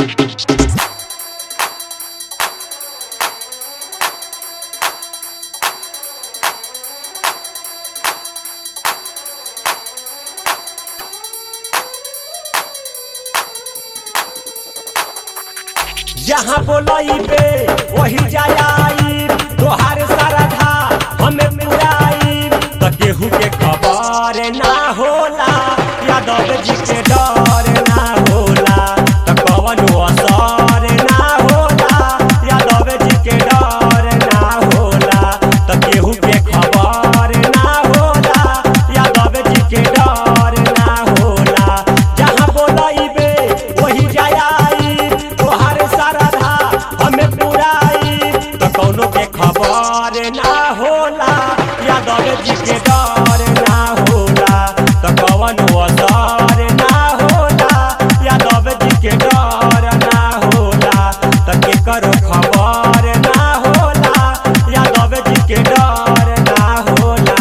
जहाँ बोलइबे वही जाई तोहार सरधा हमें पुराई त केहू के खबर ना होला यादव जी के डर ना होला त कवनो असर ना होला यादव जी के डर ना होला त केहू के खबर ना होला यादव जी के डर ना होला जहाँ बोलइबे वही जाई तोहार सरधा हमें पुराई त कौनो के खबर ना होला यादव जी के डर ना होला त कवनो असर ना होला यादव जी के डर ना होला त केकरो खबर ना होला यादव जी के डर ना होला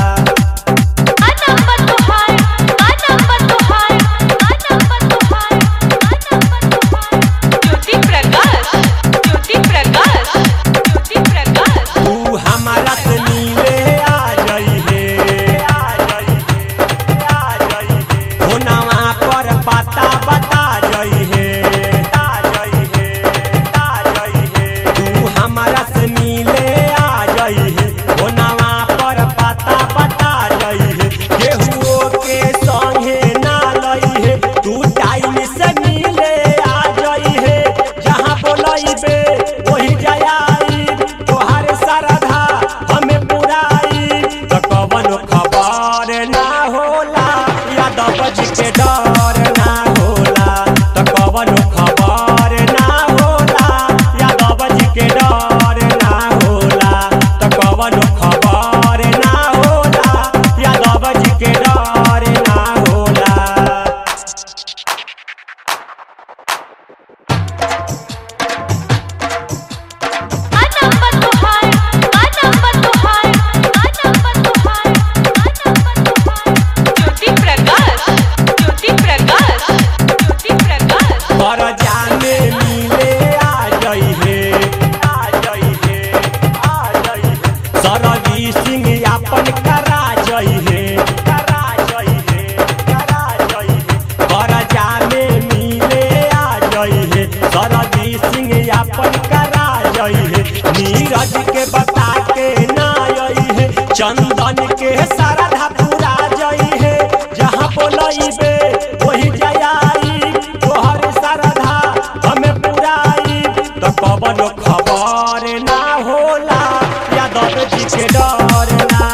आ नंबर तोहार आ नंबर तोहार आ नंबर तोहार आ नंबर तोहार ज्योति प्रकाश ज्योति प्रकाश ज्योति प्रकाश तू हमारा से मिले आ जाई है आ जाई है आ जाई है होनवा पर पता बता जाई है आ जाई है आ जाई है तू हमारा से मिले आ जाई है होनवा पर पता बता जाई है केहू के संगे ना लई है तू टाइम से मिले आ जाई है जहाँ बोलइबे वही जाई तोहार सरधा हमें पुराई त कवनो खबर ना होला यादव जी के डर ना होला त कवनो खबर ना होला यादव जी के डर ना होला त कवनो खबर ना होला यादव जी के डर ना होला आ नंबर तोहार आ नंबर तोहार आ नंबर तोहार आ नंबर तोहार ज्योति प्रकाश ज्योति प्रकाश ज्योति प्रकाश पर जाने मिले आ जाई है आ जाई है आ जाई है सरवी सिंह अपन करा जाई है करा जाई है करा जाई है पर जाने मिले आ जाई है सरवी सिंह अपन करा जाई है नीरज के बता के ना आई है चंदन के सरधा पूरा जाई है जहाँ बोलइबे वही जाई तोहर सरधा हमें पुराई तो कवनो खबर ना होला यादव जी के डर ना